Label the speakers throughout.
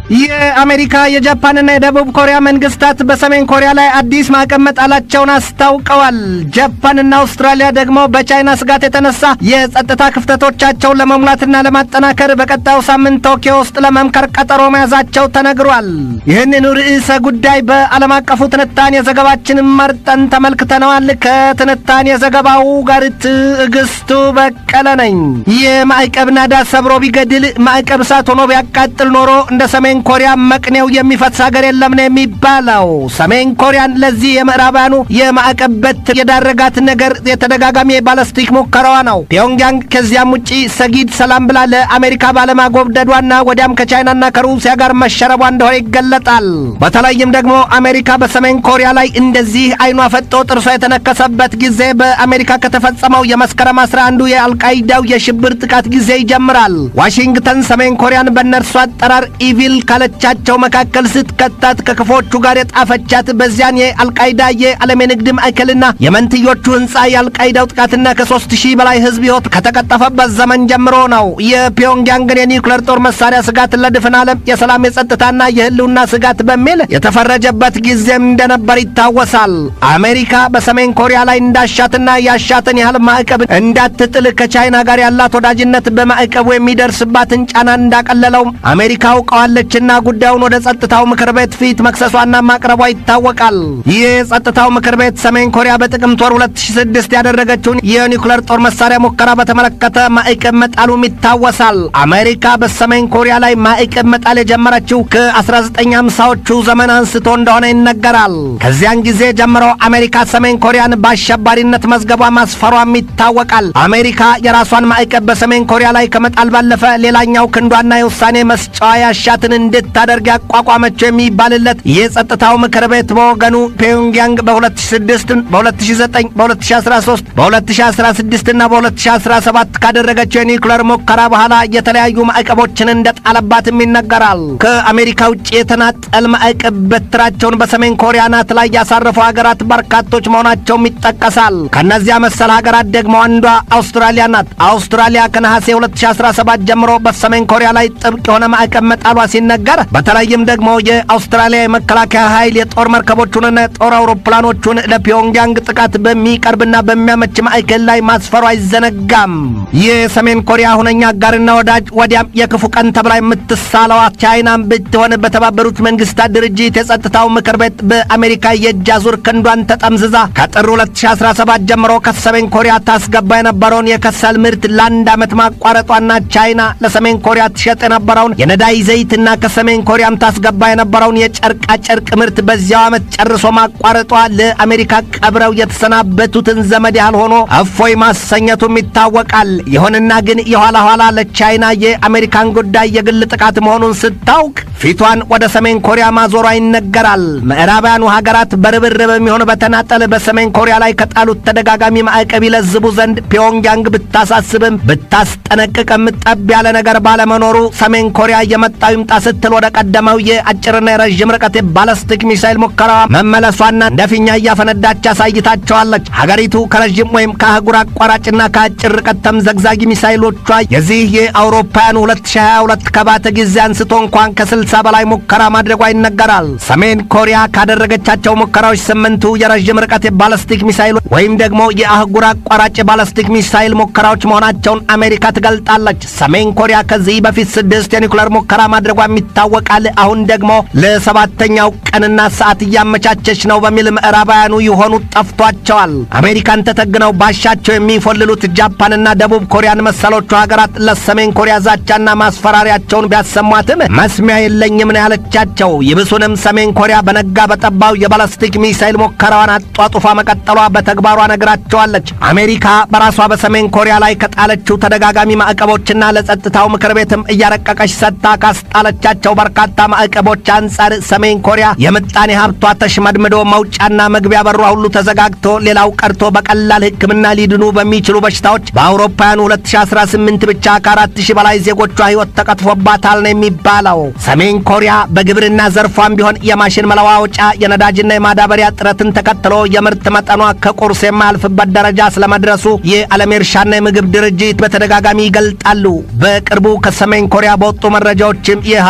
Speaker 1: የአሜሪካ የጃፓንና የደቡብ ኮሪያ መንግስታት በሰሜን ኮሪያ ላይ አዲስ ማዕቀብ መጣላቸውን አስታውቀዋል። ጃፓንና አውስትራሊያ ደግሞ በቻይና ስጋት የተነሳ የጸጥታ ክፍተቶቻቸውን ለመሙላትና ለማጠናከር በቀጣዩ ሳምንት ቶኪዮ ውስጥ ለመምከር ቀጠሮ መያዛቸው ተነግሯል። ይህንኑ ርዕሰ ጉዳይ በዓለም አቀፉ ትንታኔ ዘገባችን መርጠን ተመልክተነዋል። ከትንታኔ ዘገባው ጋር ትዕግስቱ በቀለ ነኝ። የማዕቀብ ናዳ ሰብሮ ቢገድል ማዕቀብ እሳት ሆኖ ቢያቃጥል ኖሮ እንደ ሰሜን ኮሪያ መቅኔው የሚፈስ ሀገር የለም ነው የሚባለው። ሰሜን ኮሪያን ለዚህ የምዕራባውያኑ የማዕቀብ በትር የዳረጋት ነገር የተደጋጋሚ የባለስቲክ ሙከራዋ ነው። ፒዮንግያንግ ከዚያም ውጪ ሰጊድ ሰላም ብላ ለአሜሪካ ባለማጎብደዷና ወዲያም ከቻይናና ከሩሲያ ጋር መሸረቧ እንደሆነ ይገለጣል። በተለይም ደግሞ አሜሪካ በሰሜን ኮሪያ ላይ እንደዚህ አይኗ ፈጦ ጥርሷ የተነከሰበት ጊዜ በአሜሪካ ከተፈጸመው የመስከረም አስራ አንዱ የአልቃይዳው የሽብር ጥቃት ጊዜ ይጀምራል። ዋሽንግተን ሰሜን ኮሪያን በእነርሱ አጠራር ኢቪል ካለቻቸው መካከል ስትከታት ከክፎቹ ጋር የጣፈቻት በዚያን የአልቃይዳ የዓለም የንግድ ማዕከልና የመንትዮቹ ህንፃ የአልቃይዳው ጥቃትና ከሶስት ሺህ በላይ ህዝብ ህይወት ከተቀጠፈበት ዘመን ጀምሮ ነው። የፒዮንግያንግን የኒውክሌር ጦር መሳሪያ ስጋት ለድፍን ዓለም የሰላም የጸጥታና የህልውና ስጋት በሚል የተፈረጀበት ጊዜም እንደነበር ይታወሳል። አሜሪካ በሰሜን ኮሪያ ላይ እንዳሻትና ያሻትን ያህል ማዕቀብ እንዳትጥል ከቻይና ጋር ያላት ወዳጅነት በማዕቀቡ የሚደርስባትን ጫና እንዳቀለለው አሜሪካ አውቀዋለችና ጉዳዩን ወደ ጸጥታው ምክር ቤት ፊት መክሰሷና ማቅረቧ ይታወቃል። ይህ የጸጥታው ምክር ቤት ሰሜን ኮሪያ በጥቅምት ወር 2006 ያደረገችውን የኒውክሌር ጦር መሳሪያ ሙከራ በተመለከተ ማዕቀብ መጣሉም ይታወሳል። አሜሪካ በሰሜን ኮሪያ ላይ ማዕቀብ መጣል የጀመረችው ከ1950ዎቹ ዘመን አንስቶ እንደሆነ ይነገራል። ከዚያን ጊዜ ጀምሮ አሜሪካ ሰሜን ኮሪያን በአሸባሪነት መዝገቧ ማስፈሯም ይታወቃል። አሜሪካ የራሷን ማዕቀብ በሰሜን ኮሪያ ላይ ከመጣል ባለፈ ሌላኛው ክንዷና የውሳኔ መስጫዋ ያሻትን እንድታደርግ ያቋቋመችው የሚባልለት የጸጥታው ምክር ቤት በወገኑ ፒዮንግያንግ በ2006 በ2009 በ2013 በ2016 እና በ2017 ካደረገችው የኒውክሌር ሙከራ በኋላ የተለያዩ ማዕቀቦችን እንደጣለባትም ይነገራል። ከአሜሪካ ውጭ የተናጠል ማዕቀብ በትራቸውን በሰሜን ኮሪያ ናት ላይ ያሳረፉ ሀገራት በርካቶች መሆናቸውም ይጠቀሳል። ከእነዚያ መሰል ሀገራት ደግሞ አንዷ አውስትራሊያ ናት። አውስትራሊያ ከነሐሴ 2017 ጀምሮ በሰሜን ኮሪያ ላይ ጥብቅ የሆነ ማዕቀብ መጣሏ ሲነገር በተለይም ደግሞ የአውስትራሊያ የመከላከያ ኃይል የጦር መርከቦቹንና የጦር አውሮፕላኖቹን ለፒዮንግያንግ ጥቃት በሚቀርብና በሚያመች ማዕከል ላይ ማስፈሩ አይዘነጋም። የሰሜን ኮሪያ ሁነኛ አጋርና ወዳጅ ወዲያም የክፉ ቀን ተብላ የምትሳለዋ ቻይናም ብትሆን በተባበሩት መንግስታት ድርጅት የጸጥታው ምክር ቤት በአሜሪካ የእጅ አዙር ክንዷን ተጠምዝዛ ከጥር 2017 ጀምሮ ከሰሜን ኮሪያ ታስገባ የነበረውን የከሰል ምርት ለአንድ ዓመት ማቋረጧና ቻይና ለሰሜን ኮሪያ ትሸጥ የነበረውን የነዳጅ ዘይትና ከሰሜን ኮሪያም ታስገባ የነበረውን የጨርቃ ጨርቅ ምርት በዚያው ዓመት ጨርሶ ማቋረጧ ለአሜሪካ ቀብረው የተሰናበቱትን ዘመድ ያህል ሆኖ እፎይ ማሰኘቱም ይታወቃል። ይሁንና ግን የኋላ ኋላ ለቻይና የአሜሪካን ጉዳይ የግል ጥቃት መሆኑን ስታውቅ ፊቷን ወደ ሰሜን ኮሪያ ማዞሯ ይነገራል። ምዕራባውያኑ ሀገራት በርብርብ የሚሆን በተናጠል በሰሜን ኮሪያ ላይ ከጣሉት ተደጋጋሚ ማዕቀብ ይለዝቡ ዘንድ ፒዮንግያንግ ብታሳስብም ብታስጠነቅቅም ጠብ ያለ ነገር ባለመኖሩ ሰሜን ኮሪያ የመጣው ይምጣ ስትል ወደ ቀደመው የአጭርና የረዥም ርቀት የባለስቲክ ሚሳይል ሙከራዋ መመለሷና እንደ ፊኛ እያፈነዳች አሳይታቸዋለች። ሀገሪቱ ከረዥም ወይም ከአህጉር አቋራጭና ከአጭር ርቀት ተምዘግዛጊ ሚሳይሎቿ የዚህ የአውሮፓውያኑ 2022 ከባተ ጊዜ አንስቶ እንኳን ከ60 በላይ ሙከራ ማድረጓ ይነገራል። ሰሜን ኮሪያ ካደረገቻቸው ሙከራዎች ስምንቱ የረዥም ርቀት የባለስቲክ ሚሳይሎች ወይም ደግሞ የአህጉር አቋራጭ የባለስቲክ ሚሳይል ሙከራዎች መሆናቸውን አሜሪካ ትገልጣለች። ሰሜን ኮሪያ ከዚህ በፊት ስድስት የኒውክሌር ሙከራ ማድረጓም ይታወቃል። አሁን ደግሞ ለሰባተኛው ቀንና ሰዓት እያመቻቸች ነው በሚል ምዕራባውያኑ የሆኑ ጠፍቷቸዋል። አሜሪካን ተተግነው ባሻቸው የሚፎልሉት ጃፓንና ደቡብ ኮሪያን መሰሎቹ ሀገራት ለሰሜን ኮሪያ ዛቻና ማስፈራሪያቸውን ቢያሰሟትም መስሚያ የለኝም ነው ያለቻቸው። ይብሱንም ሰሜን ኮሪያ በነጋ በጠባው የባላስቲክ ሚሳይል ሙከራዋን አጧጡፋ መቀጠሏ በተግባሯ ነግራቸዋለች። አሜሪካ በራሷ በሰሜን ኮሪያ ላይ ከጣለችው ተደጋጋሚ ማዕቀቦችና ለጸጥታው ምክር ቤትም እያረቀቀች ሰጥታ ካስጣለቻቸው በርካታ ማዕቀቦች አንጻር ሰሜን ኮሪያ የምጣኔ ሀብቷ ተሽመድምዶ መውጫና መግቢያ በሯ ሁሉ ተዘጋግቶ ሌላው ቀርቶ በቀላል ሕክምና ሊድኑ በሚችሉ በሽታዎች በአውሮፓውያኑ 2018 ብቻ ከአራት ሺህ በላይ ዜጎቿ ሕይወት ተቀጥፎባታል ነው የሚባለው። ሰሜን ኮሪያ በግብርና ዘርፏም ቢሆን የማሽን መለዋወጫ የነዳጅና የማዳበሪያ ጥረትን ተከትሎ የምርት መጠኗ ከቁርስ የማያልፍበት ደረጃ ስለመድረሱ የዓለም የእርሻና የምግብ ድርጅት በተደጋጋሚ ይገልጣሉ። በቅርቡ ከሰሜን ኮሪያ በወጡ መረጃዎችም የሀገ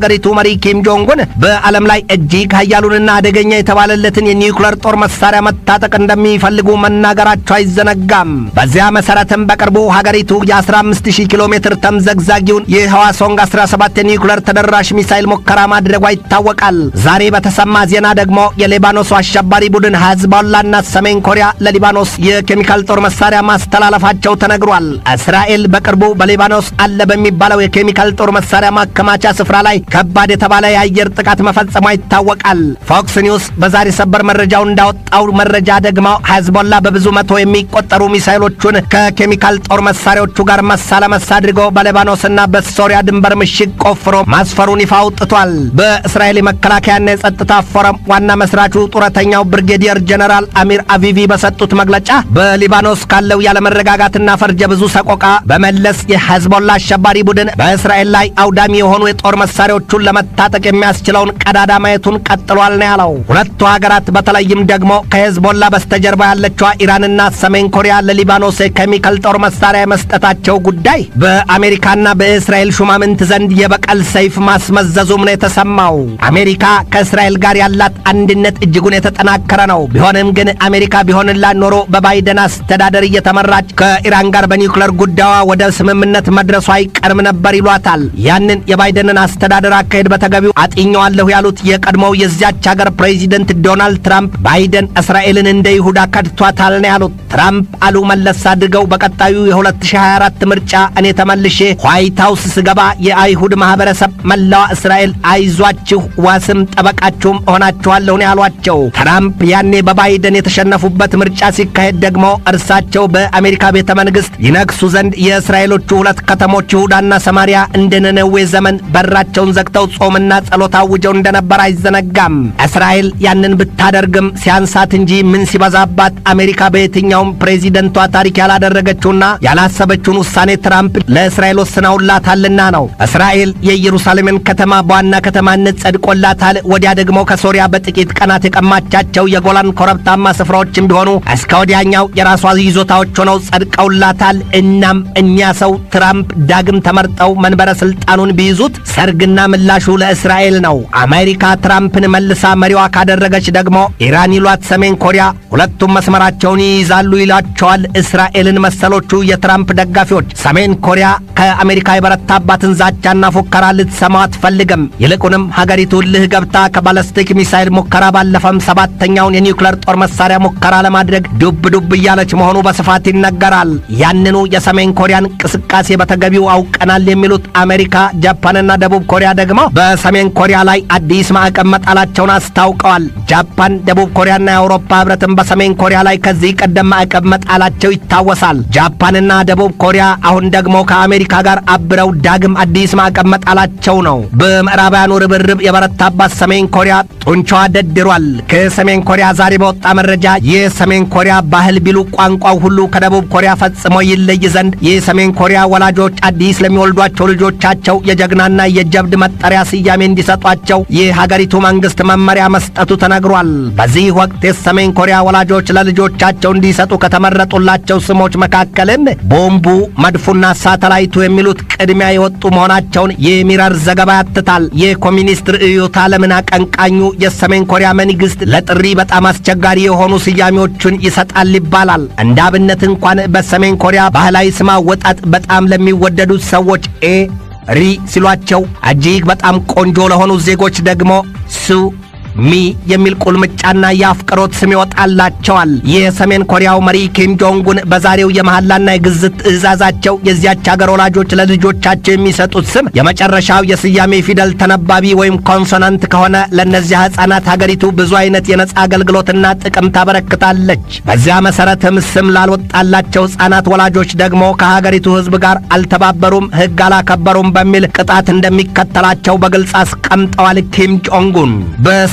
Speaker 1: የሀገሪቱ መሪ ኪም ጆንጉን በዓለም ላይ እጅግ ኃያሉንና አደገኛ የተባለለትን የኒውክለር ጦር መሳሪያ መታጠቅ እንደሚፈልጉ መናገራቸው አይዘነጋም። በዚያ መሰረትም በቅርቡ ሀገሪቱ የ15000 ኪሎ ሜትር ተምዘግዛጊውን የህዋሶንግ 17 የኒውክለር ተደራሽ ሚሳይል ሙከራ ማድረጓ ይታወቃል። ዛሬ በተሰማ ዜና ደግሞ የሊባኖሱ አሸባሪ ቡድን ሂዝቦላና ሰሜን ኮሪያ ለሊባኖስ የኬሚካል ጦር መሳሪያ ማስተላለፋቸው ተነግሯል። እስራኤል በቅርቡ በሊባኖስ አለ በሚባለው የኬሚካል ጦር መሳሪያ ማከማቻ ስፍራ ላይ ከባድ የተባለ የአየር ጥቃት መፈጸሟ ይታወቃል። ፎክስ ኒውስ በዛሬ ሰበር መረጃው እንዳወጣው መረጃ ደግሞ ሂዝቦላ በብዙ መቶ የሚቆጠሩ ሚሳይሎቹን ከኬሚካል ጦር መሳሪያዎቹ ጋር መሳ ለመሳ አድርጎ በሊባኖስና በሶሪያ ድንበር ምሽግ ቆፍሮ ማስፈሩን ይፋ አውጥቷል። በእስራኤል የመከላከያና የጸጥታ ፎረም ዋና መስራቹ ጡረተኛው ብርጌዲየር ጀነራል አሚር አቪቪ በሰጡት መግለጫ በሊባኖስ ካለው ያለመረጋጋትና ፈርጀ ብዙ ሰቆቃ በመለስ የሂዝቦላ አሸባሪ ቡድን በእስራኤል ላይ አውዳሚ የሆኑ የጦር መሳሪያዎቹን ለመታጠቅ የሚያስችለውን ቀዳዳ ማየቱን ቀጥሏል ነው ያለው። ሁለቱ ሀገራት በተለይም ደግሞ ከሂዝቦላ በስተጀርባ ያለችዋ ኢራንና ሰሜን ኮሪያ ለሊባኖስ የኬሚካል ጦር መሳሪያ የመስጠታቸው ጉዳይ በአሜሪካና በእስራኤል ሹማምንት ዘንድ የበቀል ሰይፍ ማስመዘዙም ነው የተሰማው። አሜሪካ ከእስራኤል ጋር ያላት አንድነት እጅጉን የተጠናከረ ነው። ቢሆንም ግን አሜሪካ ቢሆንላት ኖሮ በባይደን አስተዳደር እየተመራች ከኢራን ጋር በኒውክለር ጉዳዩ ወደ ስምምነት መድረሱ አይቀርም ነበር ይሏታል። ያንን የባይደንን አስተዳደር አካሄድ በተገቢው አጥኘዋለሁ ያሉት የቀድሞው የዚያች ሀገር ፕሬዚደንት ዶናልድ ትራምፕ ባይደን እስራኤልን እንደ ይሁዳ ከድቷታል ነው ያሉት። ትራምፕ አሉ መለስ አድርገው በቀጣዩ የ2024 ምርጫ እኔ ተመልሼ ዋይት ሃውስ ስገባ የአይሁድ ማህበረሰብ መላዋ እስራኤል አይዟችሁ፣ ዋስም ጠበቃችሁም እሆናችኋለሁ ነው ያሏቸው። ትራምፕ ያኔ በባይደን የተሸነፉበት ምርጫ ሲካሄድ ደግሞ እርሳቸው በአሜሪካ ቤተ መንግሥት ይነግሱ ዘንድ የእስራኤሎቹ ሁለት ከተሞች ይሁዳና ሰማሪያ እንደ ነነዌ ዘመን በራቸውን ዘግተው ጾምና ጸሎት አውጀው እንደነበር አይዘነጋም። እስራኤል ያንን ብታደርግም ሲያንሳት እንጂ ምን ሲበዛባት አሜሪካ በየትኛውም ፕሬዚደንቷ ታሪክ ያላደረገችውና ያላሰበችውን ውሳኔ ትራምፕ ለእስራኤል ወስነውላታልና ነው። እስራኤል የኢየሩሳሌምን ከተማ በዋና ከተማነት ጸድቆላታል። ወዲያ ደግሞ ከሶሪያ በጥቂት ቀናት የቀማቻቸው የጎላን ኮረብታማ ስፍራዎችም ቢሆኑ እስከ ወዲያኛው የራሷ ይዞታዎች ሆነው ጸድቀውላታል። እናም እኛ ሰው ትራምፕ ዳግም ተመርጠው መንበረ ስልጣኑን ቢይዙት ሰርግና ምላሹ ለእስራኤል ነው። አሜሪካ ትራምፕን መልሳ መሪዋ ካደረገች ደግሞ ኢራን ይሏት ሰሜን ኮሪያ ሁለቱም መስመራቸውን ይይዛሉ ይሏቸዋል እስራኤልን መሰሎቹ የትራምፕ ደጋፊዎች። ሰሜን ኮሪያ ከአሜሪካ የበረታባትን ዛቻና ፉከራ ልትሰማው አትፈልግም። ይልቁንም ሀገሪቱ እልህ ገብታ ከባለስቲክ ሚሳይል ሙከራ ባለፈም ሰባተኛውን የኒውክለር ጦር መሳሪያ ሙከራ ለማድረግ ዱብ ዱብ እያለች መሆኑ በስፋት ይነገራል። ያንኑ የሰሜን ኮሪያን እንቅስቃሴ በተገቢው አውቀናል የሚሉት አሜሪካ፣ ጃፓንና ደቡብ ኮሪያ ደግሞ በሰሜን ኮሪያ ላይ አዲስ ማዕቀብ መጣላቸውን አስታውቀዋል። ጃፓን፣ ደቡብ ኮሪያና የአውሮፓ ህብረትን በሰሜን ኮሪያ ላይ ከዚህ ቀደም ማዕቀብ መጣላቸው ይታወሳል። ጃፓንና ደቡብ ኮሪያ አሁን ደግሞ ከአሜሪካ ጋር አብረው ዳግም አዲስ ማዕቀብ መጣላቸው ነው። በምዕራባውያኑ ርብርብ የበረታባት ሰሜን ኮሪያ ጡንቻዋ ደድሯል። ከሰሜን ኮሪያ ዛሬ በወጣ መረጃ የሰሜን ኮሪያ ባህል ቢሉ ቋንቋው ሁሉ ከደቡብ ኮሪያ ፈጽሞ ይለይ ዘንድ የሰሜን ኮሪያ ወላጆች አዲስ ለሚወልዷቸው ልጆቻቸው የጀግናና የጀብድ መጠሪያ ስያሜ እንዲሰጧቸው የሀገሪቱ መንግስት መመሪያ መስጠቱ ተነግሯል። በዚህ ወቅት የሰሜን ኮሪያ ወላጆች ለልጆቻቸው እንዲሰጡ ከተመረጡላቸው ስሞች መካከልም ቦምቡ፣ መድፉና ሳተላይቱ የሚሉት ቅድሚያ የወጡ መሆናቸውን የሚረር ዘገባ ያትታል። የኮሚኒስት ርዕዮተ ዓለምን አቀንቃኙ የሰሜን ኮሪያ መንግስት ለጥሪ በጣም አስቸጋሪ የሆኑ ስያሜዎቹን ይሰጣል ይባላል። እንደ አብነት እንኳን በሰሜን ኮሪያ ባህላዊ ስም አወጣጥ በጣም ለሚወደዱት ሰዎች ኤ ሪ ሲሏቸው እጅግ በጣም ቆንጆ ለሆኑ ዜጎች ደግሞ ሱ ሚ የሚል ቁልምጫና የአፍቅሮት ስም ይወጣላቸዋል። የሰሜን ኮሪያው መሪ ኪም ጆንጉን በዛሬው የመሐላና የግዝት ትእዛዛቸው የዚያች ሀገር ወላጆች ለልጆቻቸው የሚሰጡት ስም የመጨረሻው የስያሜ ፊደል ተነባቢ ወይም ኮንሶናንት ከሆነ ለእነዚያ ሕፃናት ሀገሪቱ ብዙ አይነት የነጻ አገልግሎትና ጥቅም ታበረክታለች። በዚያ መሰረትም ስም ላልወጣላቸው ሕፃናት ወላጆች ደግሞ ከሀገሪቱ ሕዝብ ጋር አልተባበሩም፣ ሕግ አላከበሩም በሚል ቅጣት እንደሚከተላቸው በግልጽ አስቀምጠዋል። ኪም ጆንጉን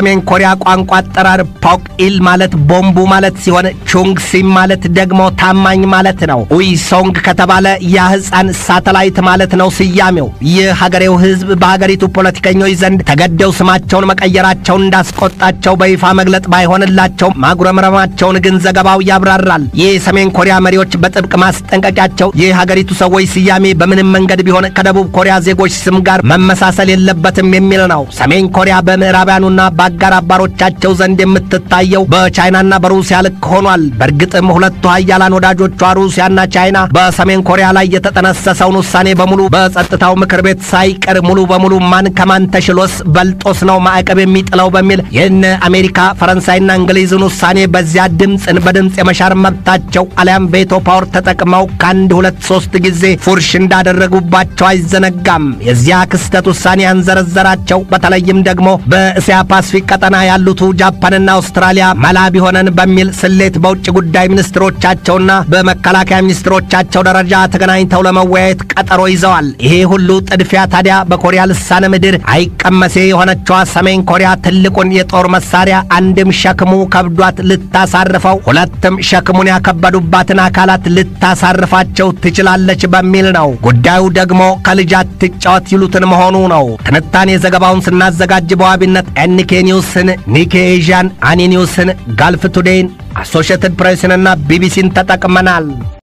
Speaker 1: በሰሜን ኮሪያ ቋንቋ አጠራር ፖክ ኢል ማለት ቦምቡ ማለት ሲሆን ቹንግ ሲም ማለት ደግሞ ታማኝ ማለት ነው። ኡይሶንግ ከተባለ የህፃን ሳተላይት ማለት ነው ስያሜው። ይህ ሀገሬው ህዝብ በሀገሪቱ ፖለቲከኞች ዘንድ ተገደው ስማቸውን መቀየራቸውን እንዳስቆጣቸው በይፋ መግለጥ ባይሆንላቸው ማጉረምረማቸውን ግን ዘገባው ያብራራል። ይህ የሰሜን ኮሪያ መሪዎች በጥብቅ ማስጠንቀቂያቸው የሀገሪቱ ሰዎች ስያሜ በምንም መንገድ ቢሆን ከደቡብ ኮሪያ ዜጎች ስም ጋር መመሳሰል የለበትም የሚል ነው። ሰሜን ኮሪያ በምዕራባውያኑና በአጋር አባሮቻቸው ዘንድ የምትታየው በቻይናና በሩሲያ ልክ ሆኗል። በእርግጥም ሁለቱ ሀያላን ወዳጆቿ ሩሲያና ቻይና በሰሜን ኮሪያ ላይ የተጠነሰሰውን ውሳኔ በሙሉ በጸጥታው ምክር ቤት ሳይቀር ሙሉ በሙሉ ማን ከማን ተሽሎስ በልጦስ ነው ማዕቀብ የሚጥለው በሚል የነ አሜሪካ ፈረንሳይና እንግሊዝን ውሳኔ በዚያ ድምፅን በድምፅ የመሻር መብታቸው አሊያም ቬቶ ፓወር ተጠቅመው ከአንድ ሁለት ሶስት ጊዜ ፉርሽ እንዳደረጉባቸው አይዘነጋም። የዚያ ክስተት ውሳኔ ያንዘረዘራቸው በተለይም ደግሞ በእስያ ፓስፊክ ቀጠና ያሉቱ ጃፓንና አውስትራሊያ መላ ቢሆነን በሚል ስሌት በውጭ ጉዳይ ሚኒስትሮቻቸውና በመከላከያ ሚኒስትሮቻቸው ደረጃ ተገናኝተው ለመወያየት ቀጠሮ ይዘዋል። ይሄ ሁሉ ጥድፊያ ታዲያ በኮሪያ ልሳነ ምድር አይቀመሴ የሆነችዋ ሰሜን ኮሪያ ትልቁን የጦር መሳሪያ አንድም ሸክሙ ከብዷት ልታሳርፈው፣ ሁለትም ሸክሙን ያከበዱባትን አካላት ልታሳርፋቸው ትችላለች በሚል ነው። ጉዳዩ ደግሞ ከልጅ አትጫወት ይሉትን መሆኑ ነው። ትንታኔ ዘገባውን ስናዘጋጅ በዋቢነት ኤንኬ ኒውስን፣ ኒኬ ኤዥያን፣ አኒ ኒውስን፣ ጋልፍ ቱዴይን፣ አሶሽየትድ ፕሬስንና ቢቢሲን ተጠቅመናል።